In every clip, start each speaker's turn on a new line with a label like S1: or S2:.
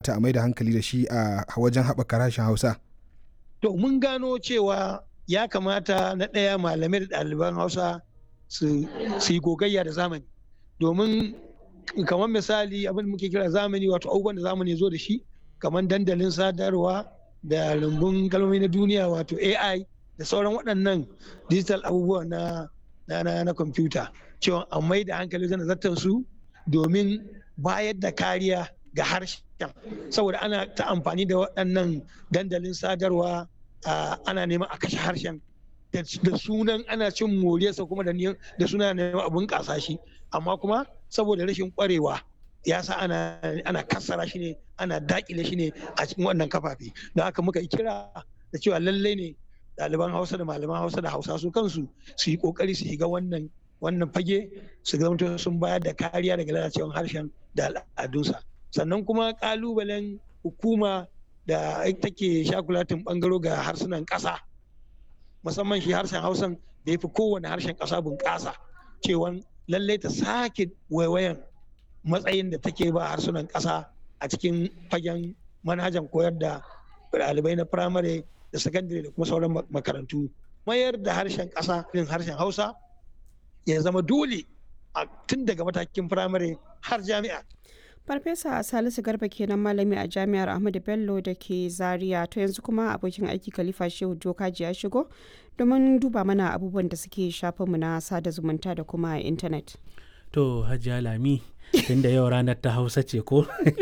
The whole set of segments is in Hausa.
S1: kamata a mai da hankali da shi a wajen haɓaka harshen hausa
S2: to mun gano cewa ya kamata na ɗaya malamai da ɗaliban hausa su yi gogayya da zamani domin kamar misali abin da muke kira zamani wato abubuwan da zamani zo da shi kamar dandalin sadarwa da rumbun kalmomi na duniya wato ai da sauran waɗannan digital abubuwa na na na kwamfuta cewa a mai da hankali wajen zartar su domin bayar da kariya ga harshen saboda ana ta amfani da waɗannan dandalin sadarwa ana neman a kashe harshen da sunan ana cin moriyarsa kuma da suna neman abun ƙasa shi amma kuma saboda rashin ƙwarewa ya sa ana ana kassara shi ne ana dakile shi ne a cikin wannan kafafe don haka muka yi kira da cewa lallai ne ɗaliban hausa da malaman hausa da hausa su kansu su yi ƙoƙari su shiga wannan wannan fage su zama sun bayar da kariya daga lalacewar harshen da al'adunsa sannan kuma ƙalubalen hukuma da take shakulatin ɓangaro ga harsunan ƙasa musamman shi harshen hausan da ya fi kowane harshen ƙasa bunƙasa cewa lallai ta sake waiwayan matsayin da take ba harsunan ƙasa a cikin fagen manhajan koyar da ɗalibai na firamare da sakandare da kuma sauran makarantu mayar da harshen ƙasa irin harshen hausa ya zama dole a tun daga matakin firamare har jami'a
S3: farfesa salisu garba kenan malami a jami'ar ahmadu bello da ke zaria to yanzu kuma abokin aiki khalifa shehu jokaji ya shigo domin duba mana abubuwan da suke shafinmu na sada zumunta da kuma intanet
S4: to hajiya lami tun da yau ranar ta hausa ce ko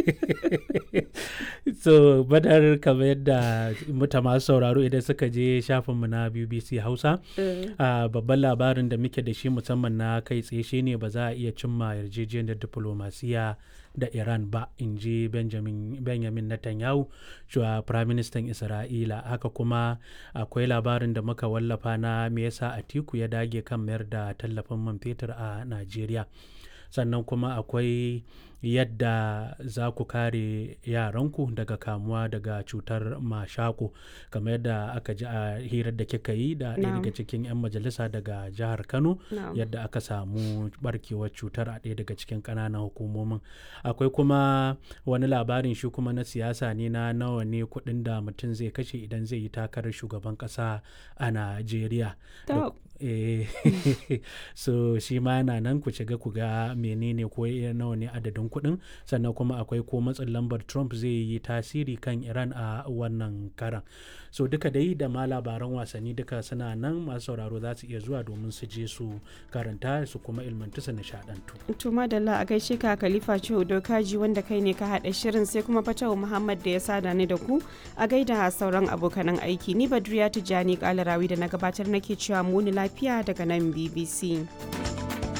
S4: so badar kamar yadda muta masu sauraro idan suka je shafinmu na bbc hausa babban labarin da muke da shi musamman na kai tsaye shine ba za a iya cimma yarjejeniyar diplomasiya da iran ba in ji benjamin netanyahu shuwa firaministan isra'ila haka kuma akwai labarin da muka wallafa na me yasa atiku ya dage kan mayar da tallafin man fetur a najeriya sannan kuma akwai yadda za ku kare yaranku daga kamuwa daga cutar mashako kamar yadda aka ji a hirar da kika yi da ɗaya daga cikin 'yan majalisa daga jihar kano yadda aka samu barkewar cutar a ɗaya daga cikin ƙananan hukumomin akwai kuma wani labarin shi kuma na siyasa ne na nawa ne kuɗin da mutum zai kashe idan zai yi takarar shugaban ƙasa a najeriya so shi ma yana nan ku shiga ku ga menene ko nawa ne adadin kuɗin sannan kuma akwai ko matsin lambar trump zai yi tasiri kan iran a wannan karan so duka dai da ma labaran wasanni duka suna nan masu sauraro za su iya zuwa domin su je su karanta su kuma ilmantu su nishadantu
S3: to madalla a gaishe ka khalifa ciwo dokaji wanda kai ne ka haɗa shirin sai kuma fatawa muhammad da ya sada ni da ku a gaida sauran abokanan aiki ni badriya tijjani kalarawi da na gabatar nake cewa muni lafiya daga nan bbc